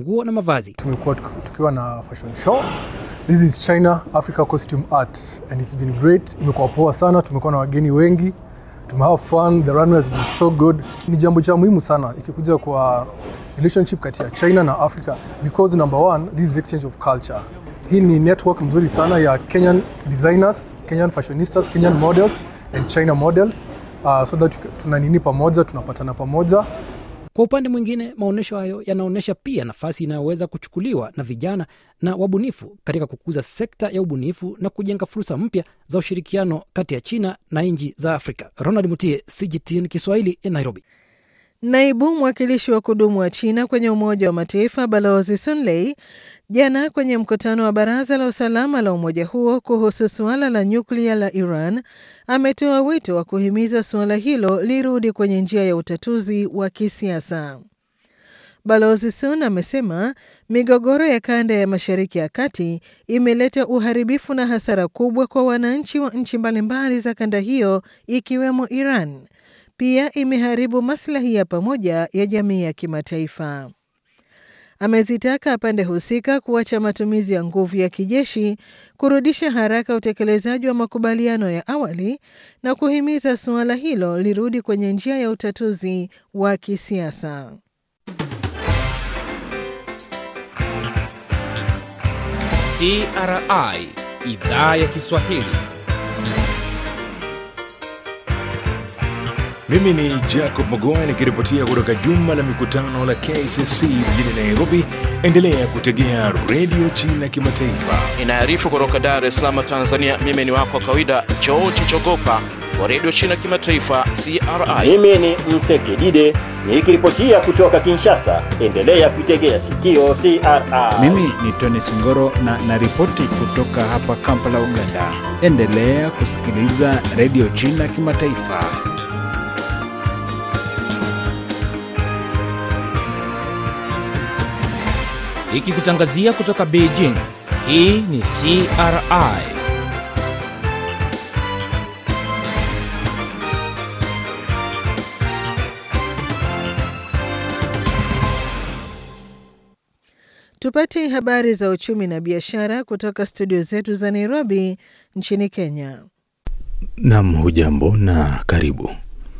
nguo na mavazi. Tumekuwa tukiwa na fashion show. This is China Africa Costume Art and it's been great. Imekuwa poa sana, tumekuwa na wageni wengi, tume have fun, the runway has been so good. Ni jambo cha muhimu sana ikikuja kwa relationship kati ya China na Africa because number one, this is exchange of culture. Hii ni network mzuri sana ya Kenyan designers, Kenyan fashionistas, Kenyan models and China models uh, so that tuna nini pamoja, tunapatana pamoja Kwa upande mwingine, maonyesho hayo yanaonyesha pia nafasi inayoweza kuchukuliwa na vijana na wabunifu katika kukuza sekta ya ubunifu na kujenga fursa mpya za ushirikiano kati ya China na nchi za Afrika. Ronald Mutie, CGTN Kiswahili, Nairobi. Naibu mwakilishi wa kudumu wa China kwenye Umoja wa Mataifa Balozi Sun Lei jana kwenye mkutano wa Baraza la Usalama la umoja huo kuhusu suala la nyuklia la Iran ametoa wito wa kuhimiza suala hilo lirudi kwenye njia ya utatuzi wa kisiasa. Balozi Sun amesema migogoro ya kanda ya Mashariki ya Kati imeleta uharibifu na hasara kubwa kwa wananchi wa nchi mbalimbali za kanda hiyo ikiwemo Iran. Pia imeharibu maslahi ya pamoja ya jamii ya kimataifa. Amezitaka pande husika kuacha matumizi ya nguvu ya kijeshi, kurudisha haraka utekelezaji wa makubaliano ya awali na kuhimiza suala hilo lirudi kwenye njia ya utatuzi wa kisiasa. CRI idhaa ya Kiswahili. Mimi ni Jacob Mogoa nikiripotia kutoka jumba la mikutano la KCC mjini Nairobi. Endelea kutegea redio China Kimataifa. Inaarifu kutoka Dar es Salaam, Tanzania. Mimi ni wako wa kawaida George Chogopa wa redio China Kimataifa, CRI. Mimi ni Mtekidide nikiripotia kutoka Kinshasa. Endelea kuitegea sikio CRI. Mimi ni Tony Singoro na naripoti kutoka hapa Kampala, Uganda. Endelea kusikiliza redio China Kimataifa. Ikikutangazia kutoka Beijing. Hii ni CRI. Tupate habari za uchumi na biashara kutoka studio zetu za Nairobi nchini Kenya. Nam, hujambo na karibu.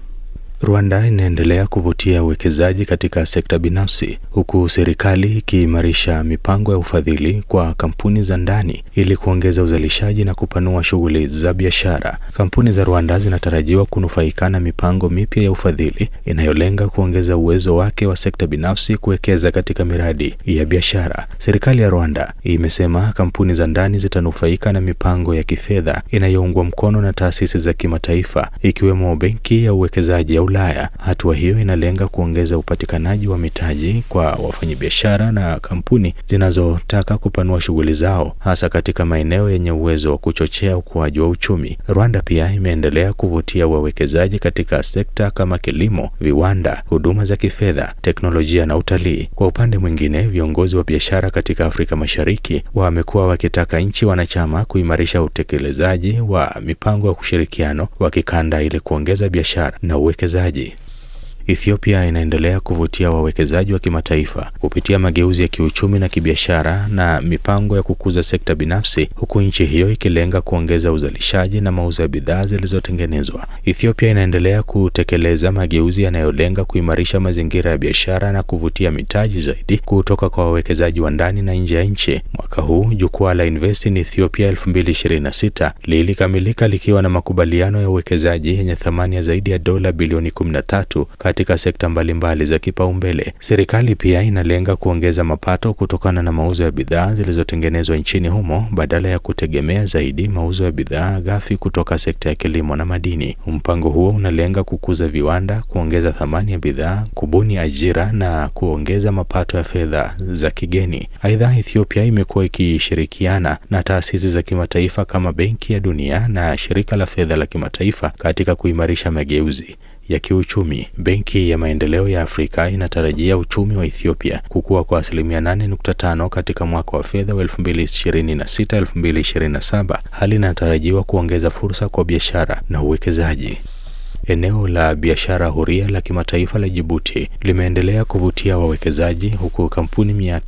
Rwanda inaendelea kuvutia uwekezaji katika sekta binafsi huku serikali ikiimarisha mipango ya ufadhili kwa kampuni za ndani ili kuongeza uzalishaji na kupanua shughuli za biashara. Kampuni za Rwanda zinatarajiwa kunufaika na mipango mipya ya ufadhili inayolenga kuongeza uwezo wake wa sekta binafsi kuwekeza katika miradi ya biashara. Serikali ya Rwanda imesema kampuni za ndani zitanufaika na mipango ya kifedha inayoungwa mkono na taasisi za kimataifa ikiwemo Benki ya Uwekezaji ya Ulaya. Hatua hiyo inalenga kuongeza upatikanaji wa mitaji kwa wafanyabiashara na kampuni zinazotaka kupanua shughuli zao hasa katika maeneo yenye uwezo wa kuchochea ukuaji wa uchumi. Rwanda pia imeendelea kuvutia wawekezaji katika sekta kama kilimo, viwanda, huduma za kifedha, teknolojia na utalii. Kwa upande mwingine, viongozi wa biashara katika Afrika Mashariki wamekuwa wakitaka nchi wanachama kuimarisha utekelezaji wa mipango ya ushirikiano wa kikanda ili kuongeza biashara na uwekezaji. Ethiopia inaendelea kuvutia wawekezaji wa kimataifa kupitia mageuzi ya kiuchumi na kibiashara na mipango ya kukuza sekta binafsi, huku nchi hiyo ikilenga kuongeza uzalishaji na mauzo ya bidhaa zilizotengenezwa. Ethiopia inaendelea kutekeleza mageuzi yanayolenga kuimarisha mazingira ya biashara na kuvutia mitaji zaidi kutoka kwa wawekezaji wa ndani na nje ya nchi. Mwaka huu jukwaa la Invest in Ethiopia 2026 lilikamilika likiwa na makubaliano ya uwekezaji yenye thamani ya zaidi ya dola bilioni 13 katika sekta mbalimbali za kipaumbele. Serikali pia inalenga kuongeza mapato kutokana na mauzo ya bidhaa zilizotengenezwa nchini humo badala ya kutegemea zaidi mauzo ya bidhaa ghafi kutoka sekta ya kilimo na madini. Mpango huo unalenga kukuza viwanda, kuongeza thamani ya bidhaa, kubuni ajira na kuongeza mapato ya fedha za kigeni. Aidha, Ethiopia imekuwa ikishirikiana na taasisi za kimataifa kama Benki ya Dunia na Shirika la Fedha la Kimataifa katika kuimarisha mageuzi ya kiuchumi. Benki ya Maendeleo ya Afrika inatarajia uchumi wa Ethiopia kukua kwa asilimia 8.5 katika mwaka wa fedha wa 2026-2027. Hali inatarajiwa kuongeza fursa kwa biashara na uwekezaji. Eneo la biashara huria la kimataifa la Jibuti limeendelea kuvutia wawekezaji huku kampuni mia